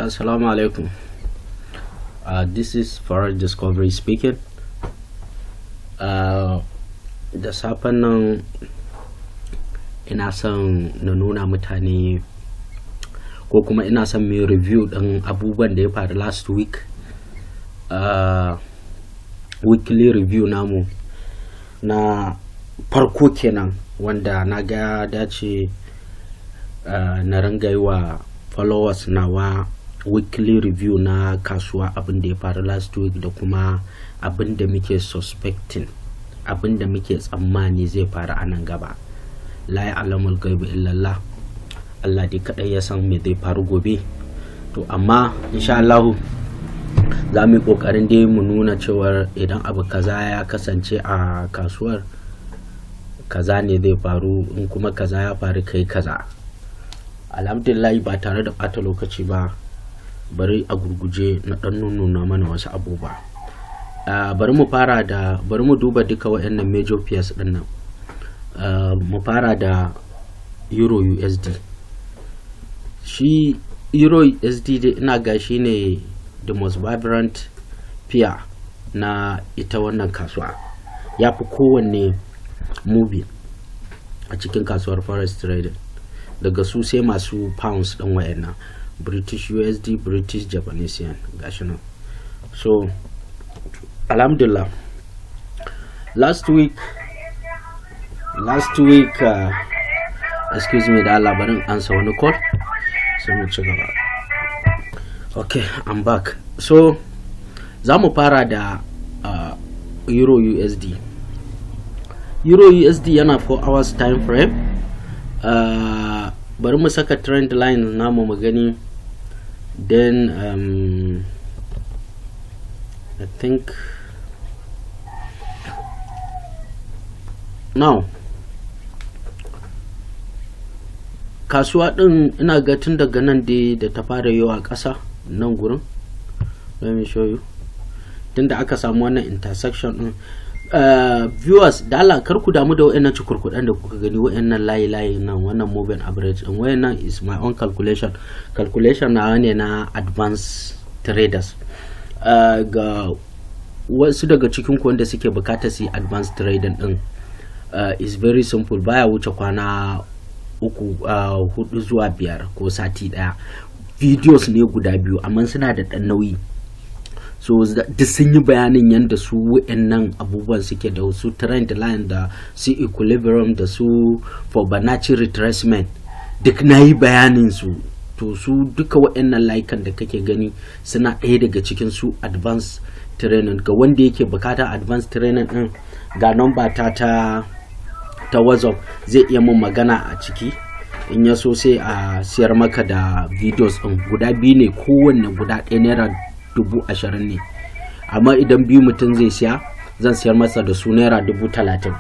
Assalamu alaikum. Uh, this is Farad Discovery speaking. Uh, da safen nan ina son na nuna mutane ko kuma ina son mai review ɗin abubuwan da ya faru last week. Uh, weekly review namu na farko kenan wanda na ga dace uh, na ringa yi wa followers nawa weekly review na kasuwa abin da ya faru last week da kuma abin da muke suspecting abin da muke tsammani zai faru a nan gaba la ya alamul gaibu illallah Allah dai kadai ya san me zai faru gobe to amma insha Allah za mu yi kokarin dai mu nuna cewar idan abu kaza ya kasance a kasuwar kaza ne zai faru in kuma kaza ya faru kai kaza alhamdulillah ba tare da bata lokaci ba bari a gurguje na dan nuna mana wasu abubuwa uh, bari mu fara da bari mu duba duka waɗannan major pairs din nan uh, mu fara da euro usd shi euro usd dai ina ga shi ne the most vibrant pair na ita wannan kasuwa ya fi kowanne movie a cikin kasuwar forest trading daga su sai masu pounds ɗin wayannan british usd british japanese yen gashi nan so alhamdulillah last week last week uh, excuse me da labarin ansa wani call sai mu ci gaba okay i'm back so za mu fara da uh, euro usd euro usd yana 4 hours time frame uh, bari mu saka trend line namu mu gani then um, i think now kasuwa din ina ga tun daga nan dai da ta fara yawa ƙasa nan gurin let me show you tun da aka samu wannan intersection din Uh, viewers da Allah kar ku damu da wayannan cikurkudan da kuka gani wayannan layi layi nan wannan moving average din wayannan is my own calculation calculation na ne na advanced traders uh, ga wasu daga cikin ku wanda suke bukatar su advanced trading din uh, is very simple baya wuce kwana uku hudu zuwa biyar ko sati daya videos ne guda biyu amma suna da dan nauyi so duk sun yi bayanin yadda su wa'annan abubuwan suke da su trend line da su equilibrium da su fibonacci retracement duk na yi bayanin su to su duka wa'annan layukan da kake gani suna ɗaya daga cikin su advanced training ga wanda yake bukata advanced training din ga number ta ta ta whatsapp zai iya mun magana a ciki in ya so sai a siyar maka da videos din guda biyu ne kowanne guda ɗaya naira dubu ashirin ne amma idan biyu mutum zai siya zan siyar masa da su naira dubu talatin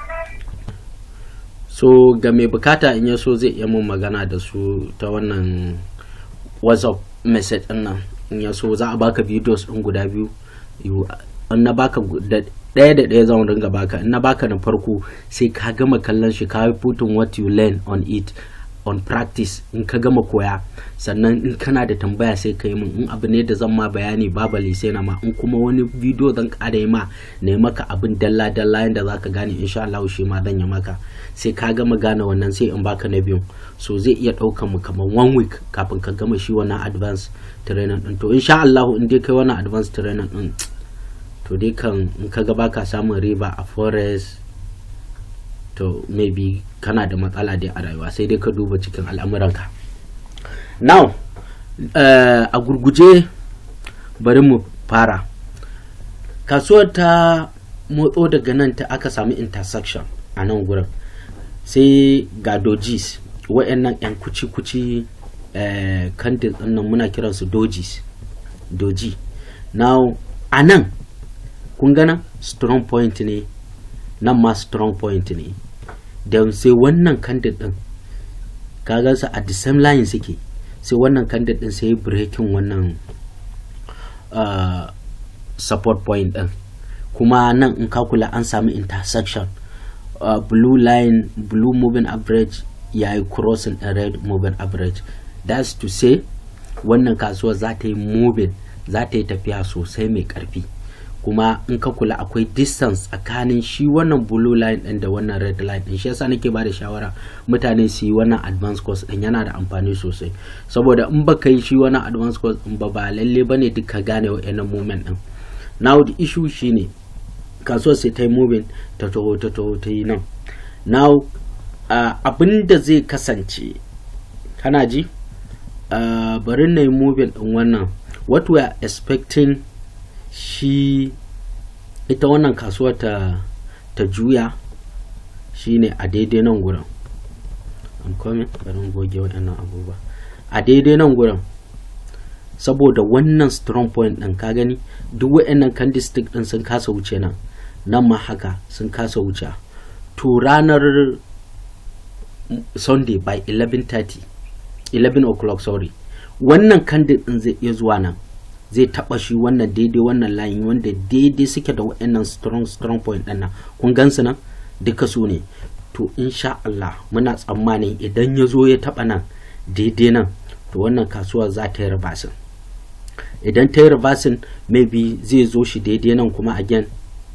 so ga mai bukata in ya so zai iya mun magana da su ta wannan whatsapp message din nan in ya so za a baka videos din guda biyu in na baka da ɗaya da ɗaya zan ringa baka in na baka na farko sai ka gama kallon shi ka putting what you learn on it on practice in ka gama koya sannan in kana da tambaya sai ka yi min in abu ne da zan ma bayani babali sai na ma in kuma wani bidiyo zan ƙara yi ma na maka abin dalla dalla yadda za ka gane insha Allah shi ma zan yi maka sai ka gama gane wannan sai in baka na biyu so zai iya ɗaukan mu kamar one week kafin ka gama shi wannan advance training din to insha Allah in dai kai wannan advance training din to dai kan in ka ga baka samun riba a forest to maybe kana da matsala dai a rayuwa sai dai ka duba cikin al'amuranka now uh, a gurguje bari mu fara kasuwar ta motso daga nan ta aka samu intersection a nan gurin sai ga dojis wa'annan 'yan kuci-kuci kandil uh, nan muna kiransu dojis doji now a nan kun gana strong point ne nan ma strong point ne da sai wannan candid din kaga su a the same line suke sai wannan candid din sai breaking wannan uh, support point din kuma nan in kula an sami intersection uh, blue line blue moving average ya yi crossing a red moving average that's to say wannan kasuwar za ta yi moving za ta yi tafiya sosai mai karfi kuma in ka kula akwai distance tsakanin shi wannan blue line din da wannan red line din shi yasa nake ba da shawara mutane su yi wannan advance course din yana da amfani sosai saboda in baka yi shi wannan advance course din ba ba lalle bane duk ka gane wa'annan movement din now the issue shine kasuwar sai ta yi moving ta taho ta taho ta yi nan now uh, abin da zai kasance kana ji uh, bari na yi moving din wannan what we are expecting shi ita wannan kasuwa ta ta juya shine a daidai nan gurin I'm coming bari goge waɗannan abubuwa a daidai nan gurin saboda wannan strong point ɗin ka gani duk waɗannan candlestick ɗin sun kasa wuce nan nan ma haka sun kasa wuce to ranar sunday by 11:30 11 o'clock sorry wannan candle ɗin zai iya zuwa nan zai taba shi wannan daidai wannan layin wanda daidai suke da waɗannan strong strong point ɗin nan kun gansu nan duka su ne to insha Allah muna tsammanin idan ya zo ya taba nan daidai nan to wannan kasuwa za ta yi reversing idan ta yi reversing maybe zai zo shi daidai nan kuma again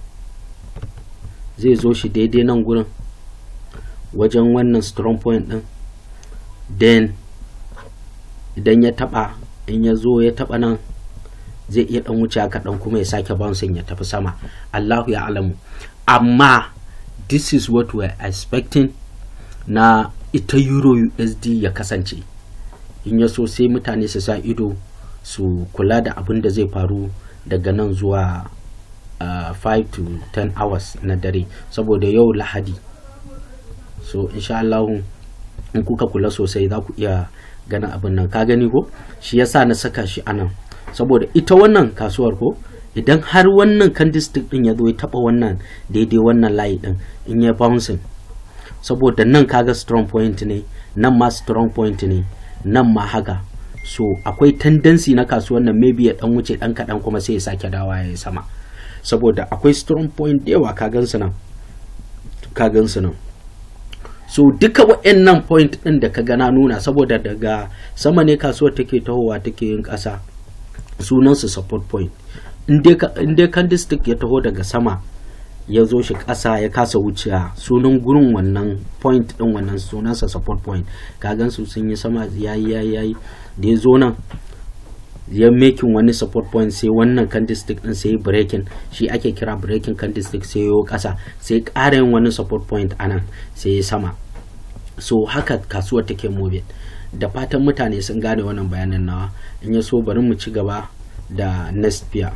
zai zo shi daidai nan gurin wajen wannan strong point ɗin then idan ya taba in ya zo ya taba nan zai iya dan wuce kaɗan kuma ya sake bouncing ya tafi sama Allahu ya alamu amma this is what we are expecting na ita euro USD ya kasance in ya so sai mutane su sa ido su kula da abin da zai faru daga nan zuwa 5 uh, to 10 hours na dare saboda yau lahadi so insha Allah in kuka kula sosai za ku iya ganin abin nan ka gani ko shi yasa na saka shi anan saboda ita wannan kasuwar ko idan har wannan candlestick din ya zo ya taba wannan daidai wannan layi din in ya bouncing saboda nan kaga strong point ne nan ma strong point ne nan ma haka so akwai tendency na kasuwar nan maybe ya dan wuce dan kadan kuma sai ya sake dawa ya sama saboda akwai strong point da yawa ka gansu nan ka gansu nan so duka waɗannan point ɗin da ka gana nuna saboda daga sama ne kasuwar take tahowa take yin ƙasa sunansu support point in dai candlestick ya taho daga sama ya zo shi ƙasa ya kasa wuciya sunan gurin wannan point ɗin wannan sunansa support point kagan su sun yi sama yayi yayi yayi da ya zo nan ya making wani support point sai wannan candlestick din sai breaking shi ake kira breaking candlestick sai yo kasa sai ƙara yin wani support point anan sai ya sama so haka kasuwar take moving da fatan mutane sun gane wannan bayanin nawa in ya so bari mu ci gaba da next pair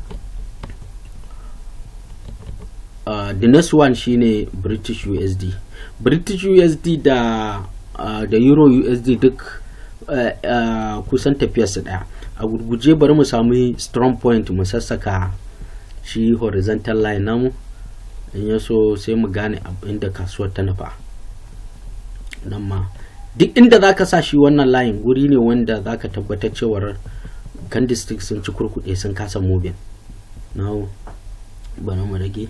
uh, the next one shine british usd british usd da uh, da euro usd duk uh, uh, kusan tafiyarsu daya a gurguje bari mu sami strong point mu sassaka shi horizontal line namu in ya so sai mu gane inda kasuwar ta nufa nan ma duk inda za ka sa shi wannan layin guri ne wanda za ka tabbatar cewar candlestick sun ci kurkuɗe sun kasa moving now bari mu rage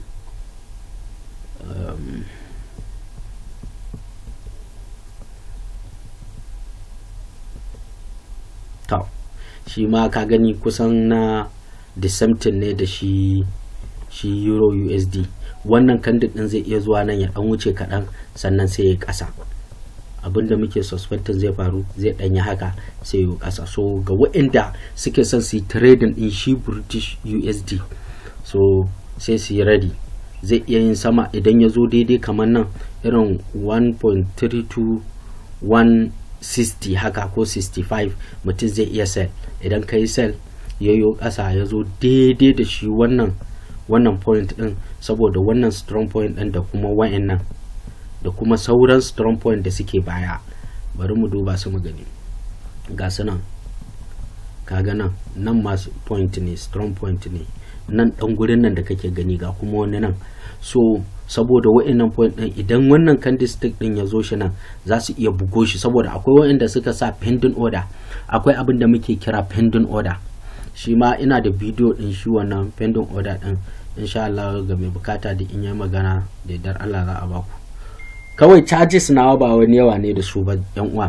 um, to shi ma ka gani kusan na disemptin ne da shi shi euro usd wannan kandid din zai iya zuwa nan ya dan wuce kaɗan sannan sai ya ƙasa abinda muke suspecting zai faru zai ɗanyi haka sai ya ƙasa so ga waɗanda suke son su yi trading din shi british usd so sai su yi ready zai iya yin sama idan ya zo daidai kamar nan irin 1.32 60 haka ko 65 mutum zai iya sell idan ka yi sell ya yi ƙasa ya zo daidai da shi wannan wannan point din saboda wannan strong point din da kuma wa'annan da kuma sauran strong point da suke baya bari mu duba su mu gani ga su nan kaga nan nan masu point ne strong point ne nan dan gurin nan da kake gani ga kuma wani nan so saboda wa'annan point din idan wannan candlestick din ya zo shi nan za su iya bugo shi saboda akwai wa'anda suka sa pending order akwai abin da muke kira pending order shi ma ina da bidiyo din shi wannan pending order din insha Allah ga mai bukata da in yi magana da dar Allah za a baku kawai charges nawa ba wani yawa ne da su ba yan uwa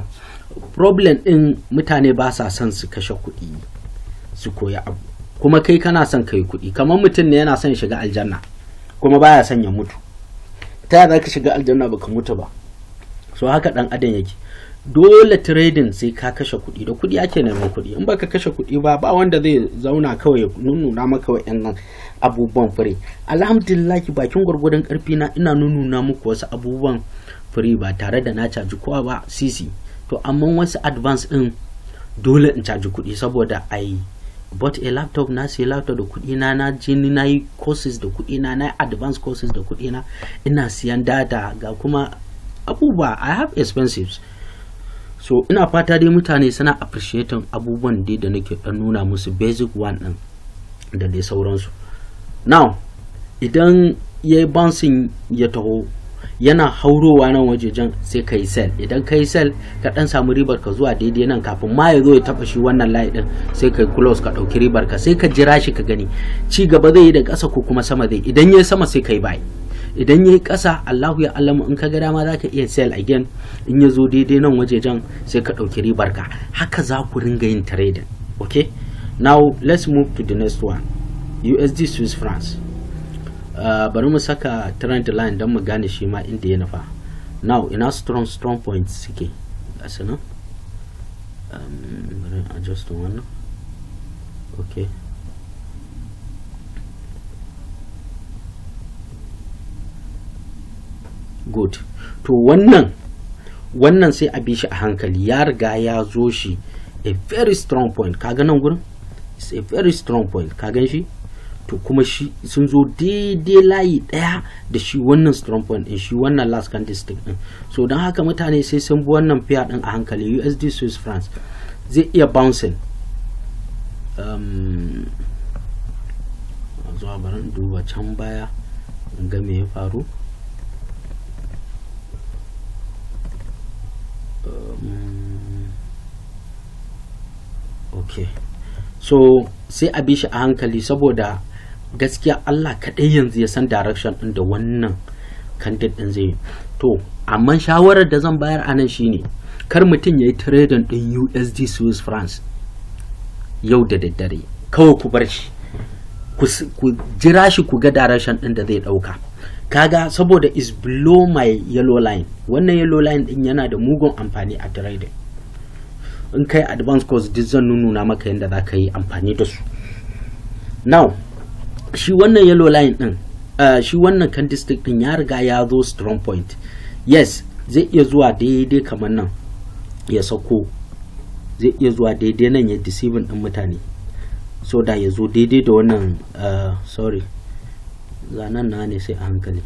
problem din mutane ba sa son su kashe kuɗi su koya abu kuma kai kana son kai kuɗi kamar mutum ne yana son shiga aljanna kuma baya son ya mutu ta yaya ka shiga aljanna baka mutu ba so haka dan adam yake dole trading sai ka kashe kuɗi da kuɗi ake neman kuɗi in baka kashe kuɗi ba ba wanda zai zauna kawai ya nuna maka wa'annan abubuwan fure alhamdulillah bakin gwargwadon karfi na ina nuna muku wasu abubuwan fure ba tare da na caji kowa ba sisi to amma wasu advance din dole in caji kuɗi saboda ai bought a laptop na sai laptop da kuɗi na na je ni na yi courses da kuɗi na na advanced courses da kuɗi na ina siyan data ga kuma abubuwa i have expensives so ina fata dai mutane suna appreciating abubuwan dai da nake dan nuna musu basic one din da dai sauransu now idan ya yi bouncing ya taho yana haurowa nan wajejen sai ka yi sell idan ka yi sell ka dan samu ribar ka zuwa daidai nan kafin ma ya zo ya taba shi wannan layi din sai ka yi close ka dauki ribar ka sai ka jira shi ka gani ci gaba zai yi da ƙasa ko kuma sama zai idan ya sama sai ka yi buy idan ya yi ƙasa Allahu ya alamu in ka ga dama za ka iya sell again in ya zo daidai nan wajejen sai ka ɗauki ribar ka haka za ku ringa yin trading okay now let's move to the next one USD Swiss francs uh, bari mu saka trend line don mu gane shi ma inda ya nufa now ina strong strong points suke gasu nan um, bari adjust wannan okay good to wannan wannan sai a bi shi a hankali ya riga ya zo shi a very strong point kaga nan gurin it's a very strong point ka gan shi to kuma shi sun zo daidai layi daya da shi wannan strong point din shi wannan last candlestick din so don haka mutane sai sun bi wannan fiya din a hankali USD Swiss francs zai iya bouncing um, zuwa bari in duba can baya in ga me ya faru um, okay so sai a bi shi a hankali saboda gaskiya Allah kaɗai yanzu ya san direction ɗin da wannan candidate ɗin zai to amma shawarar da zan bayar a nan shine kar mutum ya yi trading ɗin USD Swiss francs yau da daddare kawai ku bar shi ku jira shi ku ga direction ɗin da zai ɗauka kaga saboda is below my yellow line wannan yellow line ɗin yana da mugun amfani a trading in kai advance course duk zan nuna maka yadda za ka yi amfani da su now shi wannan yellow line din uh, shi wannan candlestick din ya riga ya zo strong point yes zai iya zuwa daidai kamar nan ya sako zai iya zuwa daidai nan ya deceiving din mutane so da ya zo daidai da wannan uh, sorry zanen na ne sai a hankali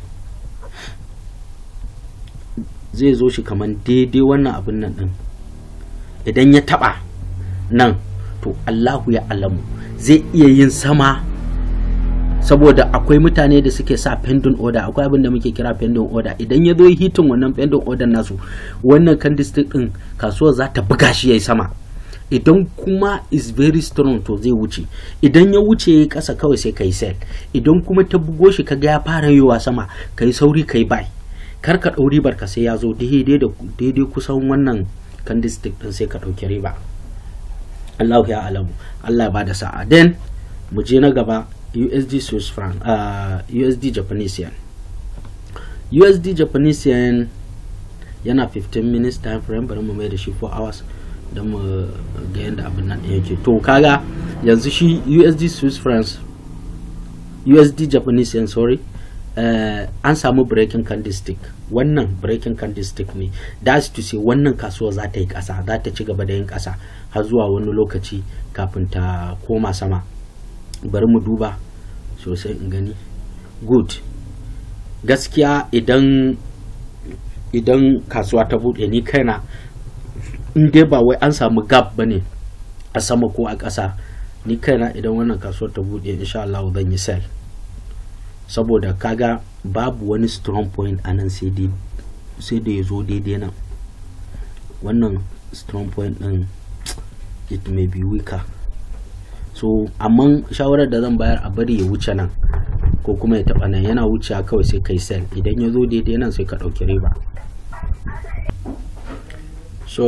zai zo shi kamar daidai wannan abin nan din idan ya taba nan to Allahu ya alamu zai iya yin sama saboda akwai mutane da suke sa pending order akwai abin da muke kira pending order idan ya zo hitin wannan pending order nasu wannan candlestick din kasuwar za ta buga shi yayi sama idan kuma is very strong to zai wuce idan ya wuce ya kasa kawai sai kai sell idan kuma ta bugo shi kaga ya fara yiwa sama kai sauri kai buy kar ka ɗau ribar ka sai ya zo daidai da daidai kusan wannan candlestick din sai ka ɗauki riba Allah ya alamu Allah ya bada sa'a then mu je na gaba USD Swiss franc uh, USD Japanese yen USD Japanese yen yana 15 minutes time frame bari mu mai da shi 4 hours don mu ga yadda abin nan yake to kaga yanzu shi USD Swiss francs USD Japanese yen sorry uh, an samu breaking candlestick wannan breaking candlestick ne that's to say wannan kasuwa za ta yi kasa za ta ci gaba da yin kasa har zuwa wani lokaci kafin ta koma sama bari mu duba sosai in gani good gaskiya idan idan kasuwa ta buɗe ni kaina in dai ba wai an samu gap ba ne a sama ko a ƙasa ni kaina idan wannan kasuwar ta buɗe insha Allah zan yi sell saboda kaga babu wani strong point a nan sai da ya zo daidai nan wannan strong point din it may be weaker so amma shawarar da zan bayar a bari ya wuce nan ko kuma ya taba nan yana wuce kawai sai kai sell idan ya zo daidai nan sai ka ɗauki riba so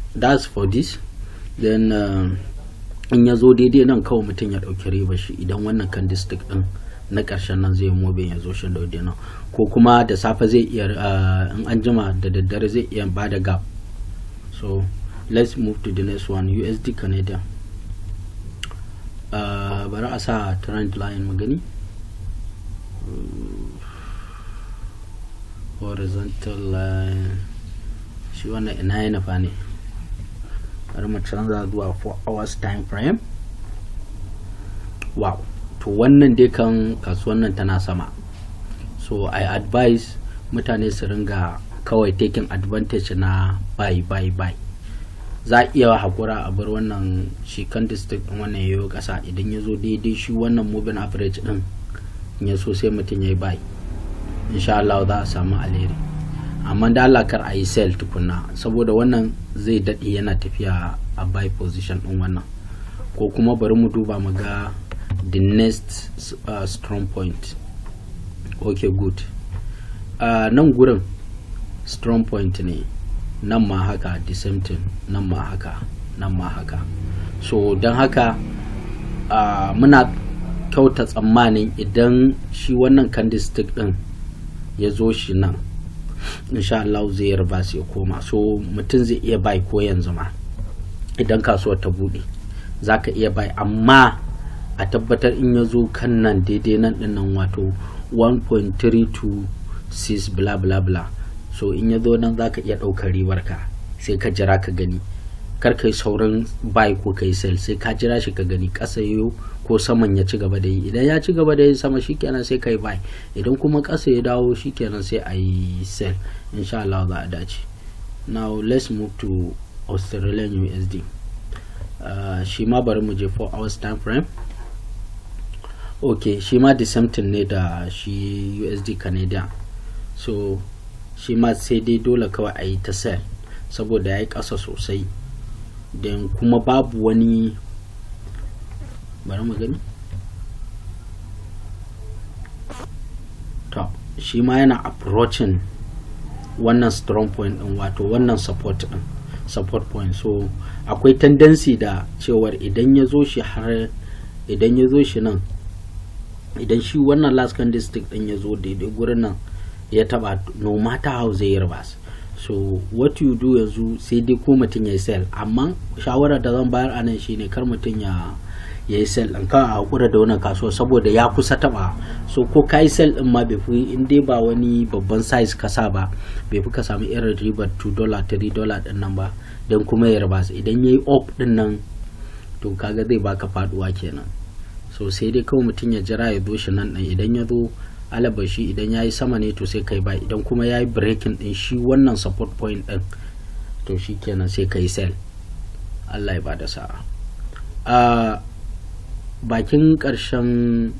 that's for this then uh, in ya zo daidai nan kawai mutum ya ɗauki riba shi idan wannan kan district ɗin na ƙarshen nan zai mobin ya zo shi da nan ko kuma da safe zai iya in an jima da daddare zai iya ba da gap so let's move to the next one usd canadian uh, bari a sa trend line magani horizontal line shi wannan ina ya nufa ne bari mu canza zuwa 4 hours time frame wow to wannan dai kan kasuwan nan tana sama so i advise mutane su ringa kawai taking advantage na buy buy buy za a iya hakura a bar wannan shi kan district din wannan yayo kasa idan ya zo daidai shi wannan moving average din ya so sai mutum ya yi buy insha Allah za a samu alheri amma da Allah kar a yi sell tukunna saboda wannan zai daɗe yana tafiya a buy position din wannan ko kuma bari mu duba mu ga the next uh, strong point okay good uh, nan gurin strong point ne nan ma haka the same thing nan ma haka nan ma haka so don haka uh, muna kyauta tsammanin idan shi wannan candlestick din ya zo shi nan insha Allah zai yarba su ya koma so mutum zai iya bai ko yanzu ma idan kasuwar ta bude za ka iya bai amma a tabbatar in ya zo kan nan daidai nan din nan wato 1.326 bla bla bla so in ya zo nan za ka iya ɗaukar ribar ka sai ka jira ka gani kar kai sauran buy ko kai sell sai ka jira shi ka gani ƙasa yayo ko saman ya ci gaba da yi idan ya ci gaba da yi sama shikenan sai kai buy idan kuma ƙasa ya dawo shikenan sai a yi sell insha Allah za a dace now let's move to Australian USD uh, shi ma bari mu je 4 hours time frame ok shi ma the same thing ne da shi USD Canadian so shi ma sai dai dole kawai a yi ta sell saboda ya yi ƙasa sosai don kuma babu wani bari mu gani to shi ma yana approaching wannan strong point din wato wannan support din support point so akwai tendency da cewar idan ya zo shi har idan ya zo shi nan idan shi wannan last district din ya zo daidai gurin nan ya taba no matter how zai yi so what you do yanzu sai dai ko mutum ya yi sell amma shawarar da zan bayar a nan shine kar mutum ya ya yi sell ɗin kan a hakura da wannan kasuwa saboda ya kusa taba so ko ka yi sell ɗin ma bai fi in dai ba wani babban size ka sa ba bai fi ka samu irin ribar 2 dollar 3 dollar ɗin nan ba don kuma ya raba idan ya yi up ɗin nan to kaga zai baka faduwa kenan so sai dai kawai mutum ya jira ya zo shi nan ɗin idan ya zo alabashi idan ya yi sama ne to sai kai ba idan kuma ya yi breaking din shi wannan support point din to shi kenan sai kai sell Allah ya bada sa'a a bakin karshen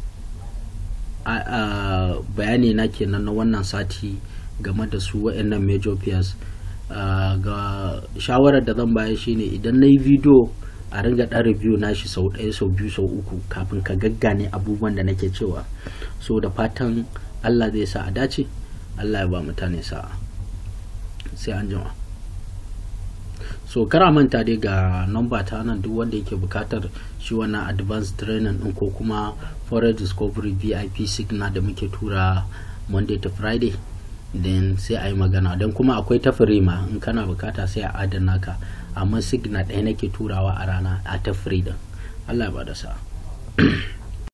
bayani na kenan na wannan sati game da su wa'annan major peers ga shawarar da zan baya shine idan na yi video a ringa ɗan review nashi sau ɗaya sau biyu sau uku kafin ka gaggane abubuwan da nake cewa so da fatan allah zai sa a dace allah ya ba mutane sa'a sai an jima so kara manta dai ga namba ta nan duk wanda yake bukatar shi wannan advanced training din ko kuma foreign discovery vip signal da muke tura monday to friday then sai a yi magana don kuma akwai ta ma in kana bukata sai a adana ka amma signal ɗaya nake turawa a rana a ta free din allah ya bada sa'a